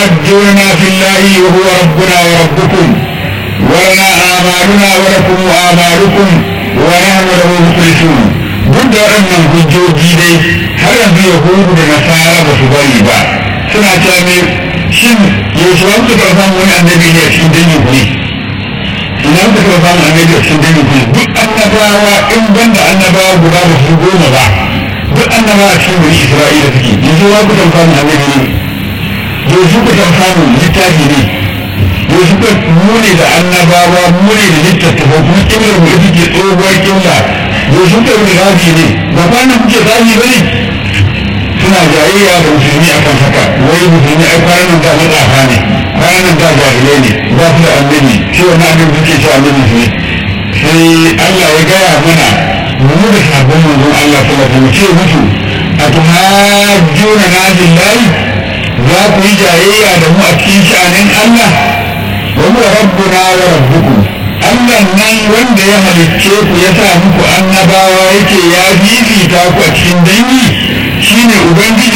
يحجوننا في الله وهو ربنا وربكم ولنا آمالنا ولكم آمالكم ونحن له مخلصون duk da waɗannan hujjoji dai har yanzu yahudu da nasara ba su bari ba suna cewa ne shin yaushe wani suka samu wani annabi ne a cikin dangin ku ne ina suka samu annabi a cikin dangin ku ne duk annabawa in banda annabawa guda ba su goma ba duk annabawa cikin wani isra'ila suke yanzu wa kuka samu annabi ne yanzu kuka samu littafi ne yanzu kuka mune da annabawa mune da littattafa kuma kimar mu ita ke tsohuwar kimla yanzu kuka wani rabi ne ba kwanan kuke zafi ba ne suna jayayya da musulmi a kan haka wai musulmi ai kwanan da matsafa ne kwanan da jahilai ne ba su da annabi shi wani annabi suke cewa annabi su ne sai Allah ya gaya mana mu da sabon manzon Allah sallallahu alaihi ce musu a tuhajjuna na billahi za ku yi jayayya da mu a cikin sha'anin Allah wa huwa rabbuna wa rabbukum Allah nan wanda ya halicce ku ya sa muku annabawa yake ya fifita ku a cikin dangi shine ubangiji